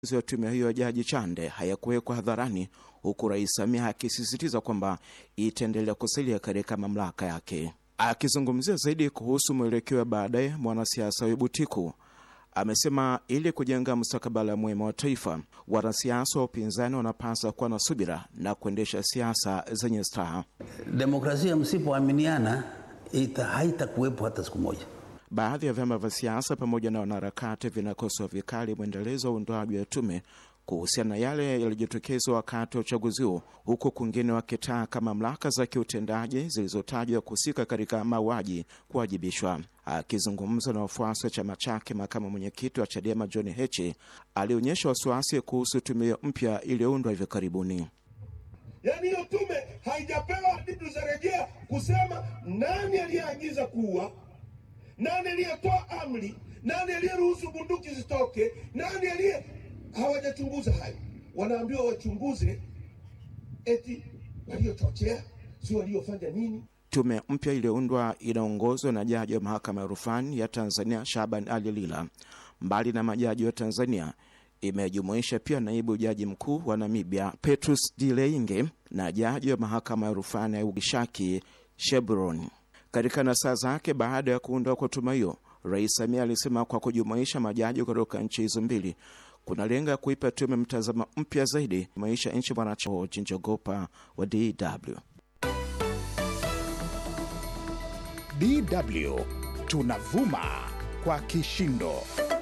ya tume hiyo ya Jaji Chande hayakuwekwa hadharani, huku Rais Samia akisisitiza kwamba itaendelea kusalia katika mamlaka yake. Akizungumzia zaidi kuhusu mwelekeo wa baadaye, mwanasiasa wa Butiku amesema ili kujenga mustakabali mwema wa taifa, wanasiasa wa upinzani wanapaswa kuwa na subira na kuendesha siasa zenye staha. Demokrasia msipoaminiana haitakuwepo hata siku moja. Baadhi ya vyama vya siasa pamoja na wanaharakati vinakosoa vikali mwendelezo wa uundwaji wa tume kuhusiana na yale yaliyojitokeza wakati wa uchaguzi huo, huku kwingine wakitaka mamlaka za kiutendaji zilizotajwa kuhusika katika mauaji kuwajibishwa. Akizungumza na wafuasi wa chama chake, makamu mwenyekiti wa Chadema John Heche alionyesha wasiwasi kuhusu tume hiyo mpya iliyoundwa hivi karibuni. Yaani hiyo tume haijapewa hadidu za rejea kusema nani aliyeagiza kuua, nani aliyetoa amri, nani aliyeruhusu bunduki zitoke, nani aliye hawajachunguza hayo. Wanaambiwa wachunguze eti waliochochea, si waliofanya nini. Tume mpya iliyoundwa inaongozwa na jaji wa mahakama ya rufani ya Tanzania Shaban Ali Lila. Mbali na majaji wa Tanzania, imejumuisha pia naibu jaji mkuu wa Namibia Petrus Dileinge na jaji wa mahakama ya rufani ya Ugishaki Shebron. Katika nasaa zake baada ya kuundwa kwa tume hiyo, Rais Samia alisema kwa kujumuisha majaji kutoka nchi hizo mbili kunalenga kuipa tume mtazamo mpya zaidi maisha nchi mwanachama Njogopa wa DW. DW tunavuma kwa kishindo.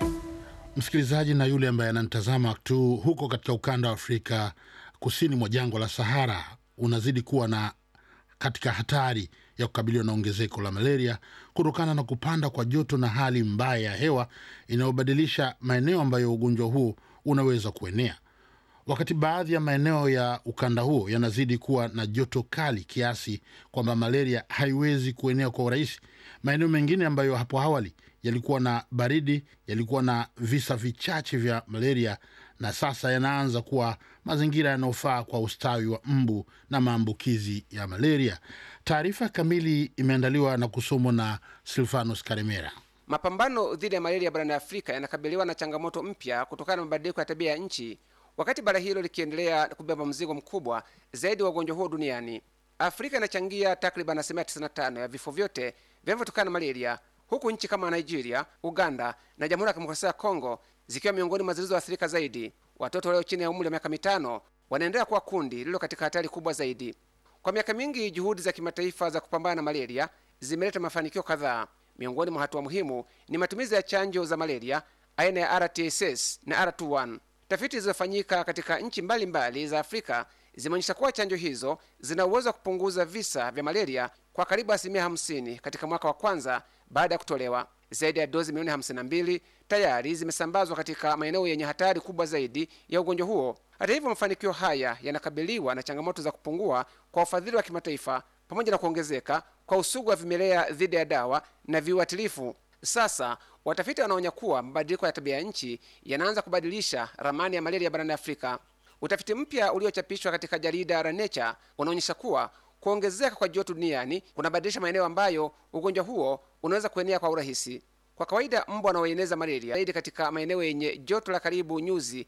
Msikilizaji na yule ambaye ananitazama tu huko katika ukanda wa Afrika kusini mwa jangwa la Sahara, unazidi kuwa na katika hatari ya kukabiliwa na ongezeko la malaria kutokana na kupanda kwa joto na hali mbaya ya hewa inayobadilisha maeneo ambayo ugonjwa huo unaweza kuenea. Wakati baadhi ya maeneo ya ukanda huo yanazidi kuwa na joto kali kiasi kwamba malaria haiwezi kuenea kwa urahisi, maeneo mengine ambayo hapo awali yalikuwa na baridi yalikuwa na visa vichache vya malaria na sasa yanaanza kuwa mazingira yanayofaa kwa ustawi wa mbu na maambukizi ya malaria. Taarifa kamili imeandaliwa na kusomwa na Silvanus Karemera. Mapambano dhidi ya malaria barani Afrika yanakabiliwa na changamoto mpya kutokana na mabadiliko ya tabia ya nchi, wakati bara hilo likiendelea kubeba mzigo mkubwa zaidi wa ugonjwa huo duniani. Afrika inachangia takriban asilimia 95 ya vifo vyote vinavyotokana na malaria, huku nchi kama Nigeria, Uganda na Jamhuri ya Kidemokrasia ya Kongo zikiwa miongoni mwa zilizoathirika zaidi. Watoto walio chini ya umri wa miaka mitano wanaendelea kuwa kundi lililo katika hatari kubwa zaidi. Kwa miaka mingi, juhudi za kimataifa za kupambana na malaria zimeleta mafanikio kadhaa. Miongoni mwa hatua muhimu ni matumizi ya chanjo za malaria aina ya RTSS na R21. Tafiti zilizofanyika katika nchi mbalimbali za Afrika zimeonyesha kuwa chanjo hizo zina uwezo wa kupunguza visa vya malaria kwa karibu asilimia 50 katika mwaka wa kwanza baada ya kutolewa. Zaidi ya dozi milioni 52 tayari zimesambazwa katika maeneo yenye hatari kubwa zaidi ya ugonjwa huo. Hata hivyo, mafanikio haya yanakabiliwa na changamoto za kupungua kwa ufadhili wa kimataifa pamoja na kuongezeka kwa usugu wa vimelea dhidi ya dawa na viuatilifu. Sasa watafiti wanaonya kuwa mabadiliko ya tabia ya nchi yanaanza kubadilisha ramani ya malaria barani Afrika. Utafiti mpya uliochapishwa katika jarida la Nature unaonyesha kuwa kuongezeka kwa joto duniani kunabadilisha maeneo ambayo ugonjwa huo unaweza kuenea kwa urahisi. Kwa kawaida mbu wanaoeneza malaria zaidi katika maeneo yenye joto la karibu nyuzi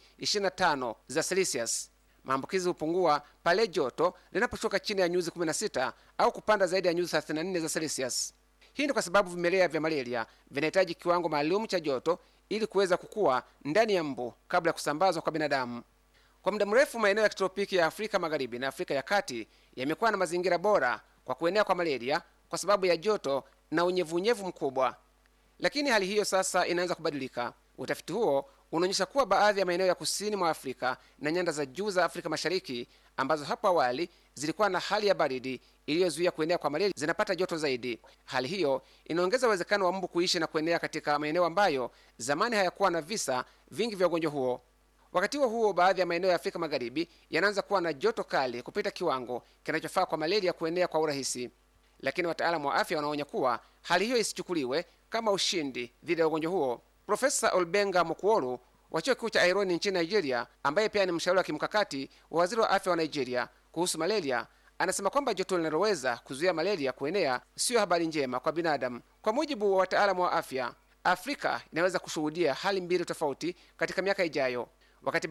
25 za Celsius. Maambukizi hupungua pale joto linaposhuka chini ya nyuzi 16 au kupanda zaidi ya nyuzi 34 za Celsius. Hii ni kwa sababu vimelea vya malaria vinahitaji kiwango maalum cha joto ili kuweza kukua ndani ya mbu kabla ya kusambazwa kwa binadamu. Kwa muda mrefu maeneo ya kitropiki ya Afrika Magharibi na Afrika ya Kati yamekuwa na mazingira bora kwa kuenea kwa malaria kwa sababu ya joto na unyevunyevu mkubwa, lakini hali hiyo sasa inaanza kubadilika. Utafiti huo unaonyesha kuwa baadhi ya maeneo ya kusini mwa Afrika na nyanda za juu za Afrika Mashariki ambazo hapo awali zilikuwa na hali ya baridi iliyozuia kuenea kwa malaria zinapata joto zaidi. Hali hiyo inaongeza uwezekano wa mbu kuishi na kuenea katika maeneo ambayo zamani hayakuwa na visa vingi vya ugonjwa huo. Wakati huo huo, baadhi ya maeneo ya Afrika Magharibi yanaanza kuwa na joto kali kupita kiwango kinachofaa kwa malaria kuenea kwa urahisi, lakini wataalamu wa afya wanaonya kuwa hali hiyo isichukuliwe kama ushindi dhidi ya ugonjwa huo. Profesa Olbenga Mokuolu wa chuo kikuu cha Aironi nchini Nigeria, ambaye pia ni mshauri wa kimkakati wa waziri wa afya wa Nigeria kuhusu malaria, anasema kwamba joto linaloweza kuzuia malaria kuenea siyo habari njema kwa binadamu. Kwa mujibu wa wataalamu wa afya, Afrika inaweza kushuhudia hali mbili tofauti katika miaka ijayo. wakati